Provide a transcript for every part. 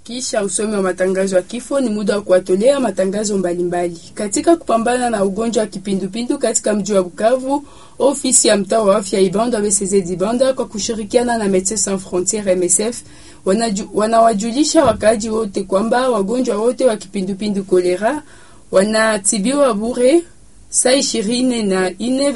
Kisha usomi wa matangazo ya kifo, ni muda wa kuwatolea matangazo mbalimbali mbali. Katika kupambana na ugonjwa wa kipindupindu katika mji wa Bukavu, ofisi ya mtaa wa afya Ibanda BCZ Ibanda kwa kushirikiana na Medecins Sans Frontieres MSF wanawajulisha wakaaji wote kwamba wagonjwa wote wa kipindupindu kolera wanatibiwa bure saa ishirini na ine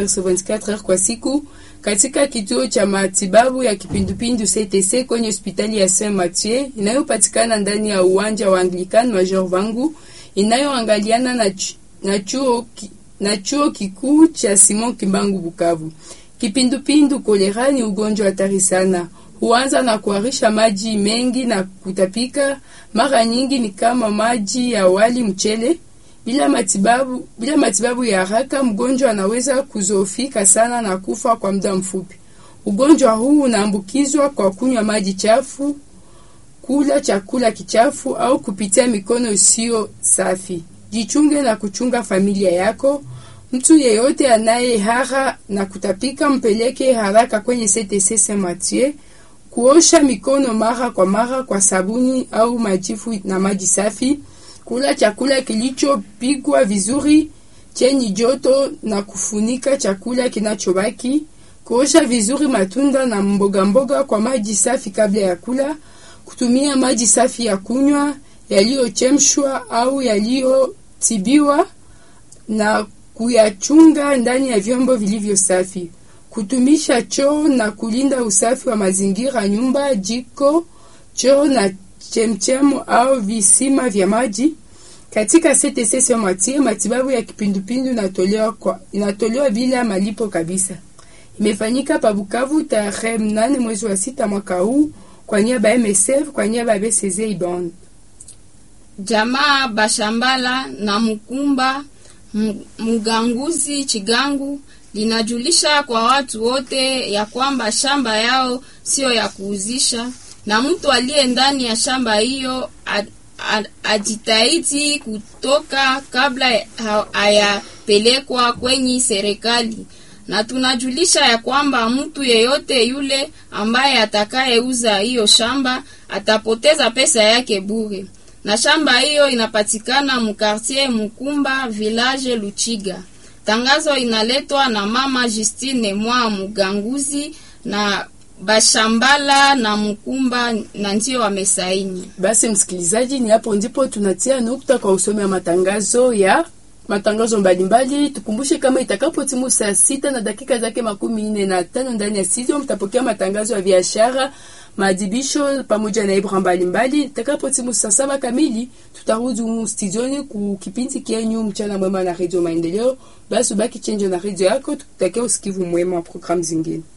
24 kwa siku katika kituo cha matibabu ya kipindupindu CTC kwenye hospitali ya Saint Mathieu inayopatikana ndani ya uwanja wa Anglican Major Vangu inayoangaliana na, ch na chuo ki na chuo kikuu cha Simon Kimbangu Bukavu. Kipindupindu kolera ni ugonjwa hatari sana, huanza na kuharisha maji mengi na kutapika. Mara nyingi ni kama maji ya wali mchele. Bila matibabu, bila matibabu ya haraka mgonjwa anaweza kuzofika sana na kufa kwa muda mfupi. Ugonjwa huu unaambukizwa kwa kunywa maji chafu, kula chakula kichafu au kupitia mikono isiyo safi. Jichunge na kuchunga familia yako. Mtu yeyote anayehara na kutapika mpeleke haraka kwenye CTC Saint Mathieu. Kuosha mikono mara kwa mara kwa sabuni au majifu na maji safi. Kula chakula kilichopikwa vizuri chenye joto na kufunika chakula kinachobaki. Kuosha vizuri matunda na mboga mboga kwa maji safi kabla ya kula. Kutumia maji safi ya kunywa yaliyochemshwa au yaliyotibiwa na kuyachunga ndani ya vyombo vilivyo safi. Kutumisha choo na kulinda usafi wa mazingira, nyumba, jiko, choo na chemchemu au visima vya maji. Katika CTC Saint Mathieu, matibabu ya kipindupindu inatolewa kwa inatolewa bila malipo kabisa. Imefanyika pa Bukavu tarehe mnane mwezi wa sita mwaka huu kwa niaba ya MSF kwa niaba ya BCZ Ibon. Jamaa Bashambala na Mukumba Muganguzi Chigangu linajulisha kwa watu wote ya kwamba shamba yao sio ya kuuzisha, na mtu aliye ndani ya shamba hiyo ajitahidi kutoka kabla hayapelekwa kwenye serikali. Na tunajulisha ya kwamba mtu yeyote yule ambaye atakayeuza hiyo shamba atapoteza pesa yake bure. Na shamba hiyo inapatikana mukartier Mukumba village Luchiga. Tangazo inaletwa na mama Justine mwa Muganguzi na Bashambala na Mkumba na ndio wamesaini. Basi msikilizaji, ni hapo ndipo tunatia nukta kwa usomi wa matangazo ya matangazo mbalimbali. Tukumbushe kama itakapo timu saa sita na dakika zake makumi nne na tano ndani ya studio mtapokea matangazo ya biashara, maadhibisho pamoja na ibra mbalimbali. Itakapo timu saa saba kamili tutarudi humu studioni ku kipindi kienyu mchana mwema na redio Maendeleo. Basi ubaki chenjo na redio yako, tukutakia usikivu mwema wa programu zingine.